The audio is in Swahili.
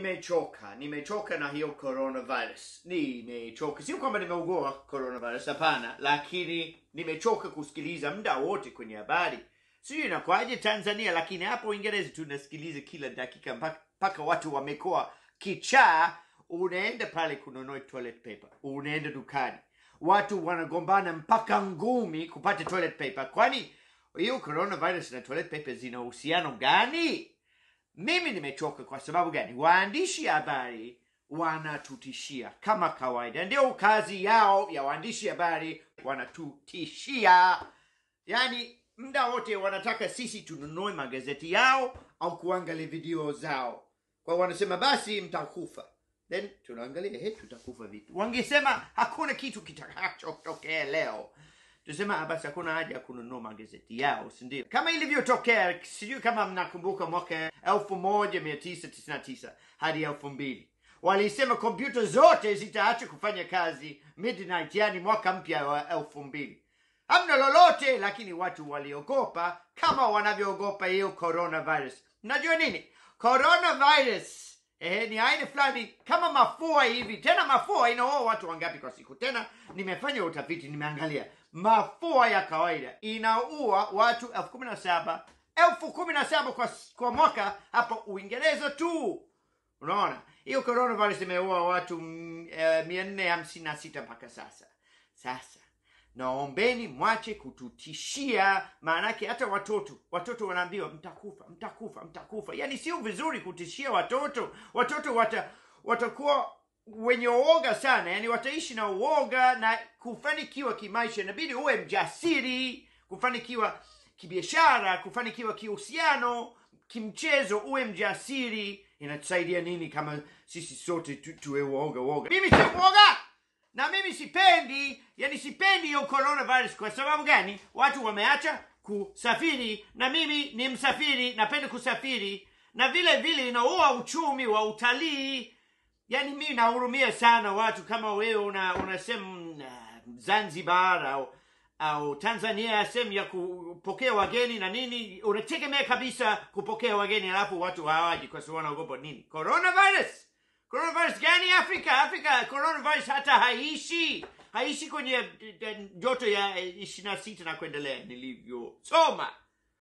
nimechoka nimechoka na hiyo coronavirus nimechoka sio kwamba nimeugua coronavirus hapana lakini nimechoka kusikiliza muda wote kwenye habari sijui inakwaje tanzania lakini hapo uingereza tunasikiliza kila dakika mpaka mpaka watu wamekuwa kichaa unaenda pale kununua toilet paper unaenda dukani watu wanagombana mpaka ngumi kupata toilet paper kwani hiyo coronavirus na toilet paper zina uhusiano gani mimi nimechoka kwa sababu gani waandishi habari wanatutishia kama kawaida ndio kazi yao ya waandishi habari wanatutishia yaani muda wote wanataka sisi tununue magazeti yao au kuangalia video zao kwa wanasema basi mtakufa then tunaangalia he tutakufa vipi wangesema hakuna kitu kitakachotokea leo tusema "Ah, basi hakuna haja ya kununua magazeti yao sindio kama ilivyotokea sijui kama mnakumbuka mwaka elfu moja mia tisa tisini na tisa hadi elfu mbili walisema kompyuta zote zitaacha kufanya kazi midnight yani mwaka mpya wa elfu mbili hamna lolote lakini watu waliogopa kama wanavyoogopa hiyo coronavirus najua nini coronavirus eh, ni aina fulani kama mafua hivi tena mafua inaua watu wangapi kwa siku tena nimefanya utafiti nimeangalia mafua ya kawaida inaua watu elfu kumi na saba elfu kumi na saba kwa, kwa mwaka hapa uingereza tu unaona hiyo coronavirus imeua watu mm, eh, mia nne hamsini na sita mpaka sasa sasa naombeni mwache kututishia maanake hata watoto watoto wanaambiwa mtakufa mtakufa mtakufa yaani sio vizuri kutishia watoto watoto wata watakuwa wenye uoga sana yani wataishi na uoga na kufanikiwa kimaisha inabidi uwe mjasiri kufanikiwa kibiashara kufanikiwa kihusiano kimchezo uwe mjasiri inatusaidia nini kama sisi sote tu, tuwe uoga uoga mimi sio uoga na mimi sipendi yani sipendi hiyo coronavirus kwa sababu gani watu wameacha kusafiri na mimi ni msafiri napenda kusafiri na vile vile inaua uchumi wa utalii yani mimi nahurumia sana watu kama wewe una unasema uh, zanzibar au au tanzania sehemu ya kupokea wageni na nini unategemea kabisa kupokea wageni alafu watu hawaji kwa sababu wanaogopa nini coronavirus coronavirus gani afrika afrika coronavirus hata haishi haishi kwenye eh, eh, joto ya ishiri na sita na kuendelea nilivyosoma